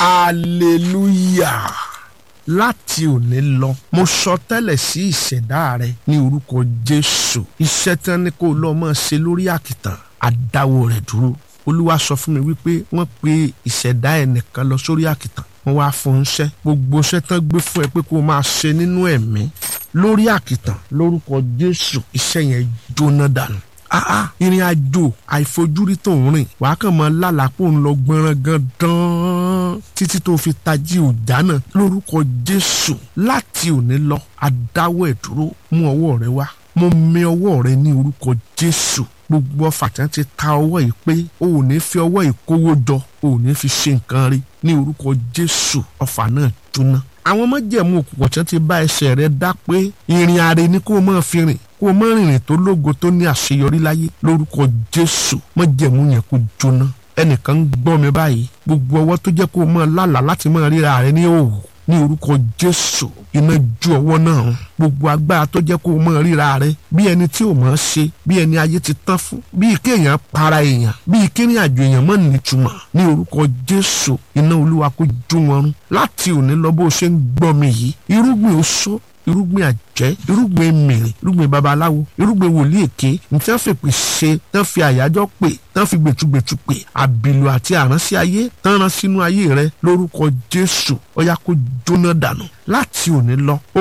hallelujah láti òní lọ mo sọ tẹ́lẹ̀ sí ìṣẹ̀dá rẹ ní orúkọ jésù iṣẹ́ tán ni kó lọ́ọ́ máa ṣe lórí àkìtàn àdáwọ̀ rẹ̀ dúró olúwa sọ fún mi wípé wọ́n pe ìṣẹ̀dá ẹnìkan lọ sórí àkìtàn wọ́n wá fún un ṣẹ́ gbogbo iṣẹ́ tán gbé fún ẹ pé kó o máa ṣe nínú ẹ̀mí lórí àkìtàn lórúkọ jésù iṣẹ́ yẹn jóná dànù ah ìrìn àjò àìfojúrí tó ń rìn wàá kàn mọ lálàpọ̀ ń lọ gbọ́nrán gan dán títí tó fi tají òjá náà lórúkọ jésù láti òní lọ adáwọ̀ ẹ̀ dúró mú ọwọ́ rẹ wá mo mì ọwọ́ rẹ ní orúkọ jésù gbogbo ọfà tí wọn ti ta ọwọ́ yìí pé o ò ní fi ọwọ́ yìí kówó jọ o ò ní fi ṣe nǹkan rí ní orúkọ jésù ọfà náà jóná àwọn májẹ̀mú òkùnkùn tí wọn ti bá ẹsẹ̀ rẹ dá pé ìrìn àrè ni kó o máa fi rìn kó o má rìnrìn tó lógo tó ní àṣeyọrí láyé lórúkọ jésù májẹ̀mú yẹn kó jóná ẹnìkan ń gbọ́ mi báyìí gbogbo ọwọ́ tó jẹ́ kó o máa lálàá láti máa ríra rẹ ní òwò ní orúkọ jésù iná ju ọwọ́ náà gbogbo agbára tó jẹ́ kó o máa ríra rẹ bí ẹni tí ò máa ṣe bí ẹni ayé ti tán fún bí kéèyàn para èèyàn bí kíní àjò èèyàn mọ́ nítumọ̀ ní orúkọ jésù iná olúwa kó jó wọn run láti òní lọ bó o ṣe ń gbọ́ mi yìí irúgbìn oṣó irúgbìn àjẹ́ irúgbìn mìrìn irúgbìn babaláwo irúgbìn wòlíì èké nítí wọ́n fèpè ṣe tán fi àyájọ́ pè tán fi gbẹ̀tugbẹ̀tu pè àbìlù àti àránṣẹ́ ayé tán rán sínú ayé rẹ lórúkọ jésù ó yá kó jóná dànù láti òní lọ